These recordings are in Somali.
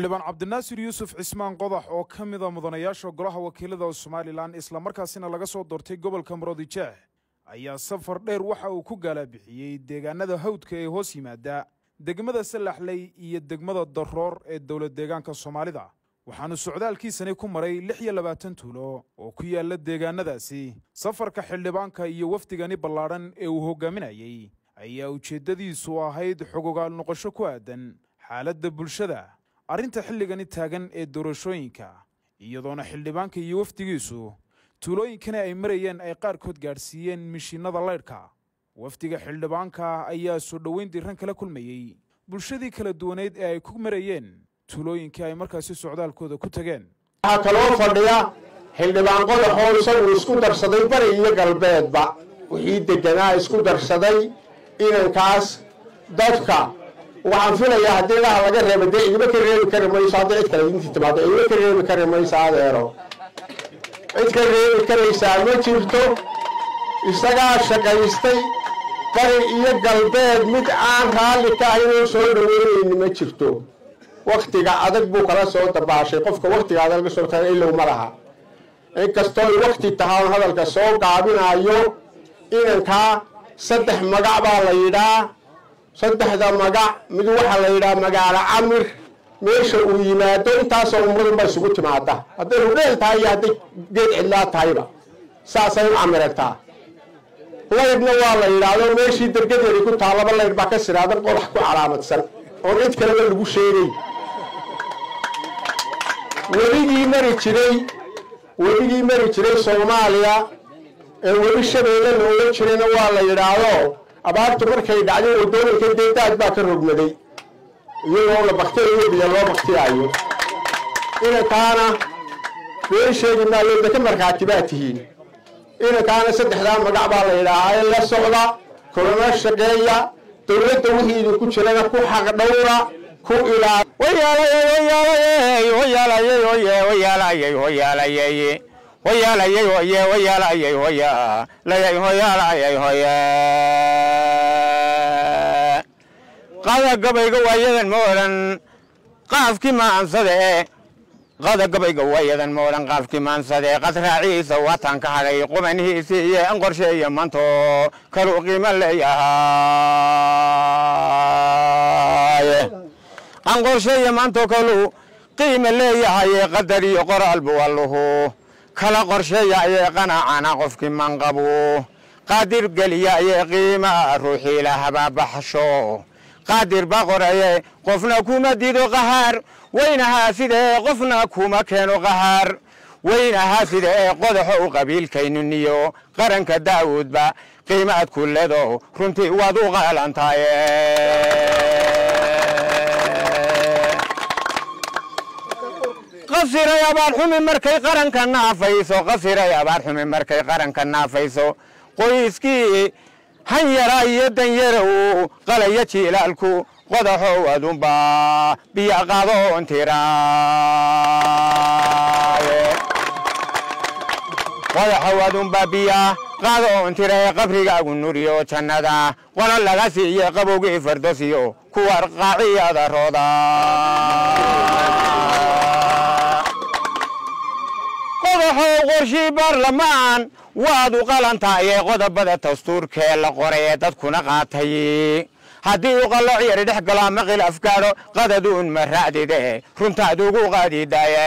xildhibaan cabdinaasir yuusuf cismaan qodax oo ka mida mudanayaasha golaha wakiilada somalilan islamarkaasina laga soo doortay gobolka maroodijeex ayaa safar dheer waxa uu ku gaalabixiyey deegaanada hawdka ee hoos yimaada degmada salaxley iyo degmada daroor ee dowlad deegaanka soomaalida waxaanu socdaalkiisani ku maray lix iyo labaatan tuulo oo ku yaala deegaanadaasi safarka xildhibaanka iyo wafdigani ballaadhan ee uu hogaaminayey ayaa ujeeddadiisu ahayd xogogaal noqosho ku aadan xaaladda bulshada arrinta xilligani taagan ee doorashooyinka iyadoona xildhibaanka iyo wafdigiisu tuulooyinkani ay marayeen ay qaarkood gaadhsiiyeen mishiinnada laydhka wafdiga xildhibaanka ayaa soo dhoweyn diran kala kulmayey bulshadii kala duwaneyd ee ay ku marayeen tuulooyinkii ay markaasi socdaalkooda ku tageen waxaa kaloo fadhiya xildhibaan qodaxoo isagu isku darsaday bari iyo galbeedba wixii deganaa isku darsaday inankaas dadka waxaan filayaa haddii ilaha laga reeba dee igama ka reebi kari mayso hadday cid kale idintii timaado igama ka reebi kari mayso adeero cid ka reebi karaysaa ma jirto isagaa shaqaystay bari iyo galbeed mid aan raalli ka ahaynoo soo dhaweynayni ma jirto waktiga adag buu kala soo dabaashay qofka waktiga adag laga soo taga ilow ma laha inkastoo wakti tahaan hadalka soo gaabinayo inankaa saddex magac baa la yidhaa saddexda magac mid waxaa la yidhaha magaalo camir meesha uu yimaado intaasoo ummadunba isugu timaada hadday hudheel tahay iyo hadday geed cidlaa tahayba saasay u camirantaa laydhna waa la yidhaahdo meeshii dergadeedi ku taa laba laydh baa ka siraadan qodax ku calaamadsan oon cid kaleba lagu sheegay weligii mari jiray weligii mari jiray soomaaliya ee weli shabeelle la ogan jirayna waa la yidhaahdo abaartu markay dhacday wadooyinka dee daad baa ka rogmaday iyagoo la baktiyayo biyo loo baktiyaayo inankaana been sheegi maayo deka markhaati baa tihiin inankaana saddexdaa magac baa la yidhaahaa ee la socda kulana shaqeeya dowladda wixii idinku jirana ku xaq dhowra ku ilaa qada gabayga waayadan ma odhan qaafkii maansade qada gabayga waayadan ma odhan qaafkii maansade qad raaciisa waatan ka hadhay qubanihiisii iyo an qorsheeya manto kaluu qiimo leeyahay an qorsheeya manto kaluu qiimo leeyahaye qadar iyo qoraalbu walluhu kala qorsheeya ayee qanacana qofkii manqabu qaadir geliya ayee qiimaa ruuxii lahabaa baxsho qaadir baa qoraye qofna kuma dido qahaar weynahaa sidee qofna kuma keeno qahaar weynahaa sidee qodaxo u qabiilkaynuniyo qaranka daawuudba qiimaad ku ledo runtii waad u qaalantaye qasiray abaar xumi markay qaranka naafayso qasiray abaar xumi markay qaranka naafayso qoyskii han yaraa iyo danyarow qalaya jiilaalku qodaxow adunba biyo qadoon tiraaye qodaxow adunba biya qadoon tirae qabrigaagu nuriyo jannada qola laga siiye qabowgii fardosiyo kuwar qaaciyada rooda qodaxow qorshii baarlamaan waad u qalantaaye qodobada dastuurkee la qoray ee dadkuna qaatay haddii u qalooc yari dhex galo ama khilaaf gaadho qadaduun ma raacdide runtaad ugu qaadidaye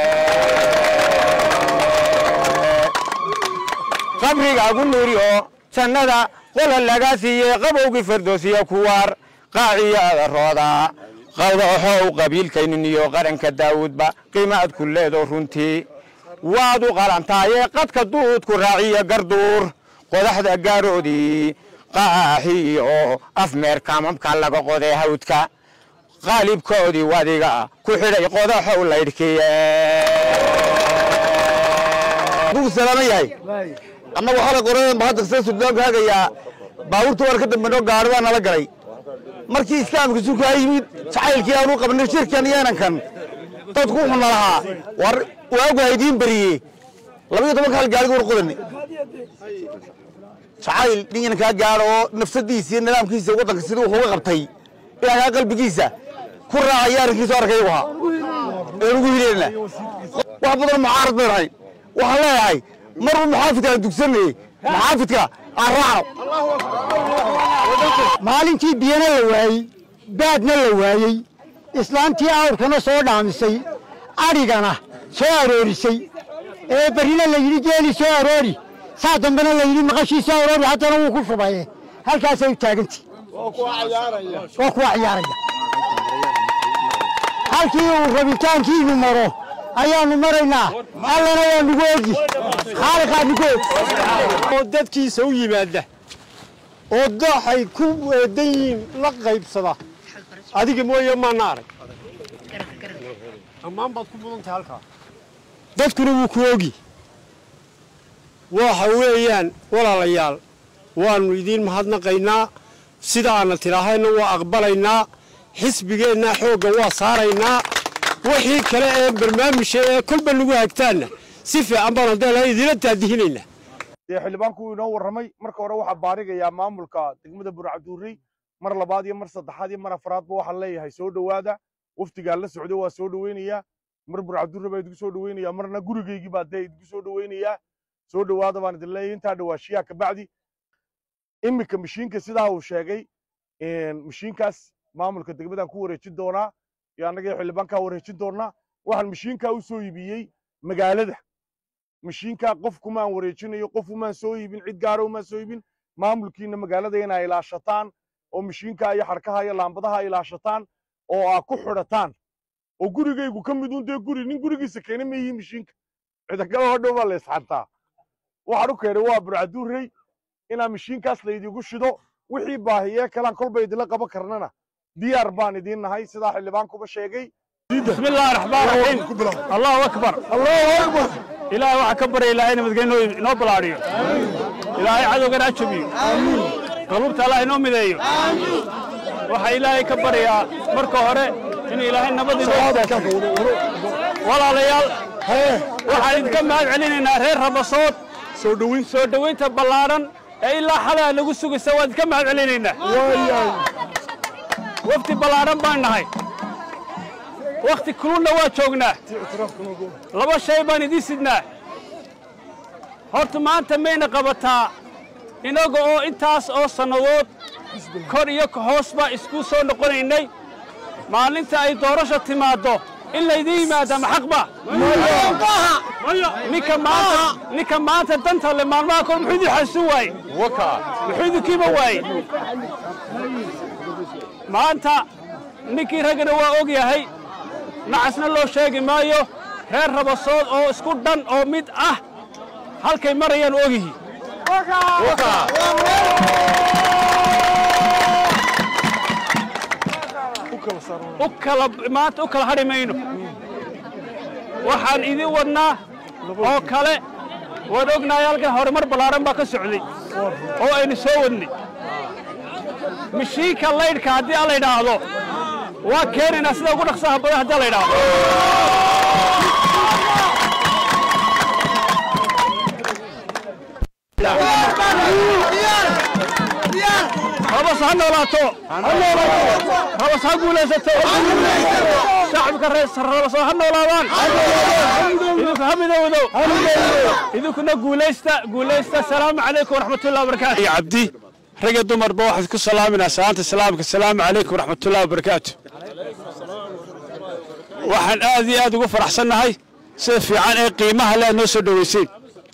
qabrigaagu nuuriyo jannada qola laga siiye qabowgii fardoosiyo kuwaar qaaciyada rooda qodaxow qabiilkaynuniyo qaranka daawuudba qiimaad ku leedo runtii waad u qalantaaye qadka duudku raaciyo garduur qodaxda gaaroodii qaaxiyo afmeerkamamka laga qoday hawdka qaalibkoodii wadiga ku xidhay qodaxow laydhkiye aduu salaama yahay annagu xalay qoradan ba hadda sida suldaanku hagayaa baabuurta war ka dambe noo gaari baa nala galay markii islaamka sulkaa yimid jacaylkii aanu qabnay shirkan iyo inankan dadku wuxuu na lahaa war waagu haydiin beriye labaiyo tobanka hal gaariga war qodanay jacayl ninkan kaa gaadho oo nafsadiisa iyo nidaamkiisa waddanka sidii wuxuu uga qabtay ilaahaa qalbigiisa ku raacaya arrinkiisu arkay u ahaa ee ugu hireynaa wax badan mucaarad bay nahay waxaan leeyahay marba muxaafidka aan dugsanayey muxaafidka aan raaco maalintii biyana la waayey baadna la waayey islaantii awrkana soo dhaamisay adhigana soo aroorisay ee berrina la yidhi geeli soo aroori saa dambena la yidhi maqashii soo aroori haddana wuu ku shubaye halkaasay u taagantii waa kuwa ciyaaraya halkii uu rabitaankiinu maro ayaannu maraynaa allana waa nugu ogi khaaliqaa nugu og oo dadkiisa u yimaada oo dooxay ku eedan yihiin la qaybsada adiga mooye maana arag ammaan baad ku mudan tahay halkaa dadkuna wuu ku ogi waxa weeyaan walaalayaal waannu idiin mahadnaqaynaa sidaana tidhaahayna waa aqbalaynaa xisbigeennaa xoogga waa saaraynaa wixii kale ee barnaamijka ee kolba nagu hagtaanna si fiican baan haddee idinla taadihinaynaa dee xildhibaanku wuu inoo warramay marka hore waxaa baarigayaa maamulka degmada burcabduurey mar labaad iyo mar saddexaad iyo mar afraadba waxaan leeyahay soo dhowaada waftigaa la socday waa soo dhoweynayaa mar burcabduurre baa idinku soo dhoweynayaa marna gurigaygii baa dee idinku soo dhoweynayaa soo dhowaada baan idin leeyahay intaa dhawaashiyaa kabacdi iminka mashiinka sidaa uu sheegay mashiinkaas maamulka degmadaan ku wareejin doonaa iyo annaga xildhibaankaa wareejin doonaa waxaan mashiinkaa u soo iibiyey magaalada mashiinkaa qof kumaan wareejinayo qof umaan soo iibin cid gaara umaan soo iibin maamulkiina magaalada inay ilaashataan oo mashiinkaa iyo xarkaha iyo laambadaha ilaashataan oo aa ku xidhataan oo gurigaygu ka mid un dee guri nin gurigiisa keena ma yihiin mashiinka cidakale hodhow baa la isxantaa waxaan u keenay waa burcaduurey inaa mashiinkaas laydigu shido wixii baahiyee kalaan kolba idinla qaban karnana diyaar baan idiin nahay sidaa xildhibaankuba sheegay بسم الله الرحمن الرحيم الله أكبر الله أكبر إلهي waxaa ka barya ilaahay nabadgelyo inoo balaadhiyo ilaahay cadowgana ajabiyo qaluubta allah inoo mideeyo waxaa ilaahay ka baryaa marka hore in ilaahay nabad walaalayaal waxaan idinka mahad celinaynaa reer rabasood soo dhoweyn soo dhoweynta ballaadhan ee ilaa xalaa nagu sugaysa waan idinka mahad celinaynaa wafdi ballaadhan baan nahay wakhti kulunna waa joognaa laba shay baan idiin sidnaa horta maanta mayna qabataa inaga oo intaas oo sannadood kor iyo hoosba isku soo noqonaynay maalinta ay doorasha timaaddo in laydiin yimaada ma xaqba ninka maanta ninka maanta danta le maalmaha kor muxuu idin xasuun waaye muxuu idinkiiba waaye maanta ninkii raggana waa og yahay nacasna loo sheegi maayo reer rabasood oo isku dhan oo mid ah halkay marayaan ogihi u kala maanta u kala hadhi mayno waxaan idin wadnaa oo kale waan ognahay halkan horumar ballaaran baa ka socday oo aynu soo wadnay mishiinka laydhka haddii alla idhaahdo waa keenaynaa sida ugu dhaqsaha badan haddii alla idhaahdo rabas ha noolaato rabas ha guulaysato shacabka reer rabasoo ha noolaadaan idinku ha midowdo idinkuna guulaysta guulaysta asalaamu calaykum waraxmatullahi wabarakaatu cabdi rag iyo dumarba waxaad ku salaaminaa salaanta islaamka asalaamu calaykum waraxmatullahi wabarakaatu waxaan aad iyo aad ugu faraxsannahay sida fiican ee qiimaha le aad noo soo dhoweyseen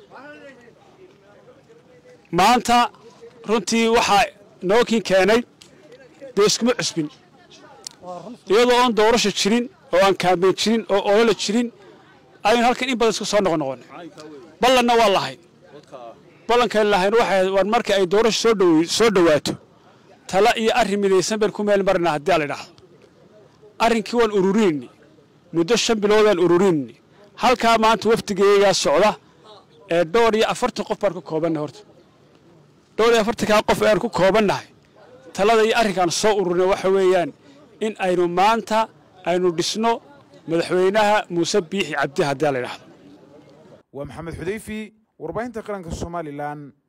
maanta runtii waxaa nookin keenay dee iskuma cusbin iyadoo oon doorasho jirin oo aan kaambeyn jirin oo olole jirin aynu halkan in badan isku soo noqon noqon ballanna waa lahayn ballankan lahayn waxay war marka ay doorasho soo dhow soo dhowaato tala iyo arrin midaysan baynu ku meel marnaa haddii aan la idhaahdo arrinkii waan ururinayni muddo shan biloodaan ururinayni halkaa maanta wafdigaygaa socda ee dhowr iyo afartan qof baan ku koobannahay horta dhowr iyo afartankaa qof ayaan ku koobannahay talada iyo arrinkaan soo ururinay waxa weeyaan in aynu maanta aynu dhisno madaxweynaha muuse biixi cabdi haddii aan la idhaahdo waa maxamed xudayfi warbaahinta qaranka somalilan